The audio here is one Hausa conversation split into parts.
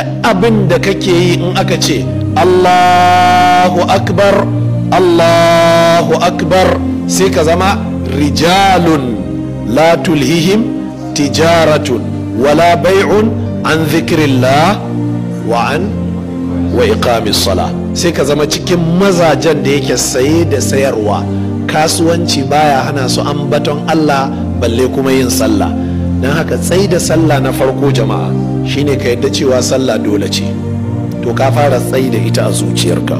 duk abin da kake yi in aka ce allahu akbar allahu akbar sai ka zama rijalun la tulhihim tijaratun wala bai'un an zikirillah wa an wa iqamis sala sai ka zama cikin mazajen da yake saye da sayarwa kasuwanci baya hana su ambaton Allah balle kuma yin sallah don haka tsai da sallah na farko jama'a shine ka yadda cewa sallah dole ce to ka fara tsai da ita a zuciyarka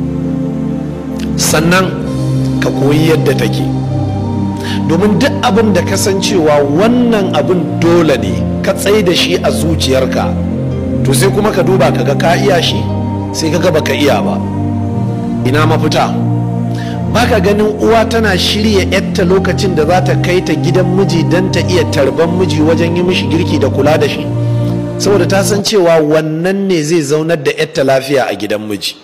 sannan ka koyi yadda take domin duk abin da kasancewa wannan abin dole ne ka tsai da shi a zuciyarka to sai kuma ka duba kaga ka iya shi sai kaga baka iya ba ina mafita baka ganin uwa tana shirya yatta lokacin da za ta kai ta gidan miji don ta iya tarban miji wajen yi mishi girki da kula da shi saboda ta san cewa wannan ne zai zaunar da yatta lafiya a gidan miji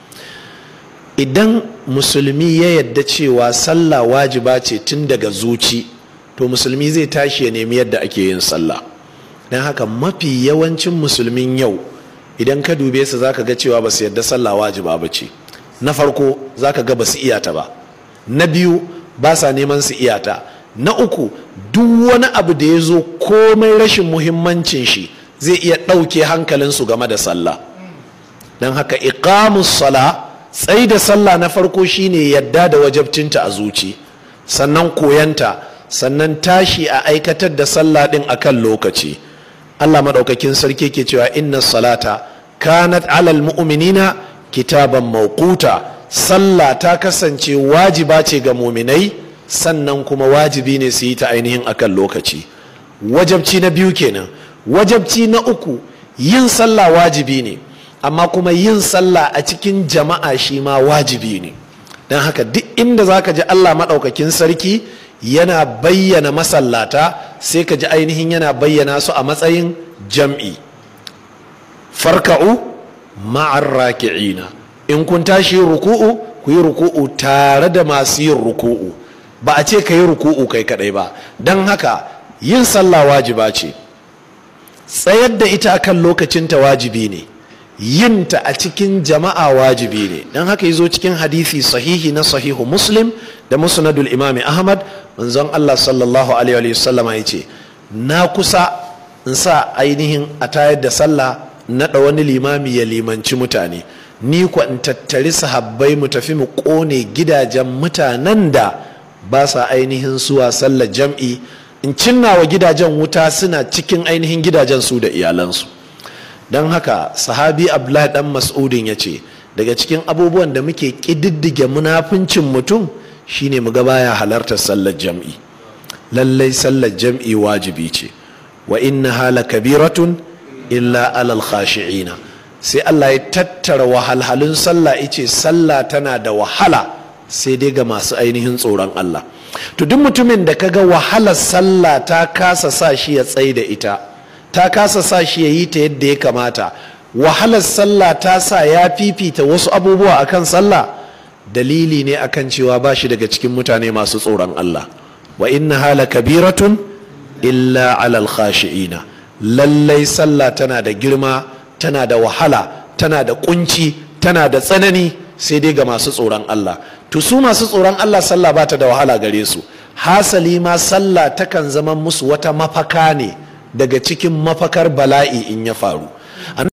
idan musulmi ya yadda cewa sallah wajiba ce tun daga zuci to musulmi zai tashi ya nemi yadda ake yin sallah don haka mafi yawancin musulmin yau idan ka dube su zaka ga cewa ba su yadda sallah wajiba ba ce na farko zaka ga ba su iyata ba na biyu ba sa neman su iyata na uku duk wani abu da ya zo komai rashin muhimmancin shi zai iya ɗauke hankalinsu game da sallah don haka iqamus sala tsai da sallah na farko shine yadda da wajabcinta a zuci sannan koyanta sannan tashi a aikatar da sallah din akan lokaci Allah maɗaukakin sarki ke cewa inna salata kanat alal mu'minina kitaban mawquta sallah ta kasance wajiba ce ga muminai sannan kuma wajibi ne su yi ta ainihin akan lokaci wajabci na biyu kenan wajabci na uku yin sallah wajibi ne amma kuma yin sallah a cikin jama'a shi ma wajibi ne don haka duk inda za ka ji allah maɗaukakin sarki yana bayyana masallata sai ka ji ainihin yana bayyana su a matsayin jam'i farka'u ma'ar raki'ina in kun tashi ruku'u ku yi ruku'u tare da masu yin ruku'u ba a ce ka yi ruku'u kai kadai ba don haka yin sallah wajiba ce tsayar da ita akan lokacinta wajibi ne yinta a cikin jama'a wajibi ne don haka zo cikin hadisi sahihi na sahihu muslim da musnadul imami ahmad manzon allah sallallahu alaihi wasallama ya ce na kusa in sa ainihin a tayar da sallah naɗa wani limami ya limanci mutane ni kwa in tattari sahabbai mu tafi mu ƙone gidajen mutanen da ba sa ainihin suwa sallar jam'i in cinna wa gidajen wuta suna cikin ainihin gidajen su da iyalansu don haka sahabi abdullahi dan mas'udin ya ce daga cikin abubuwan da muke ƙididdige munafincin mutum shine mu ga baya halartar sallar jam'i lallai sallar jam'i wajibi ce wa inna hala kabiratun illa alal khashi'ina sai Allah ya tattara wahalhalun sallah ice sallah tana da wahala sai dai ga masu ainihin tsoron Allah to duk mutumin da kaga wahalar sallah ta kasa sa shi ya tsaye da ita ta kasa sa shi ya yi ta yadda ya kamata wahalar sallah ta sa ya fifita wasu abubuwa akan sallah dalili ne akan cewa ba shi daga cikin mutane masu tsoron Allah wa inna hala kabiratun illa alal khashi'ina lallai sallah tana da girma tana da wahala tana da kunci tana da tsanani sai dai ga masu tsoron Allah to su masu tsoron Allah sallah ba ta da wahala gare su hasali ma sallah takan zama musu wata mafaka ne daga cikin mafakar bala'i in ya faru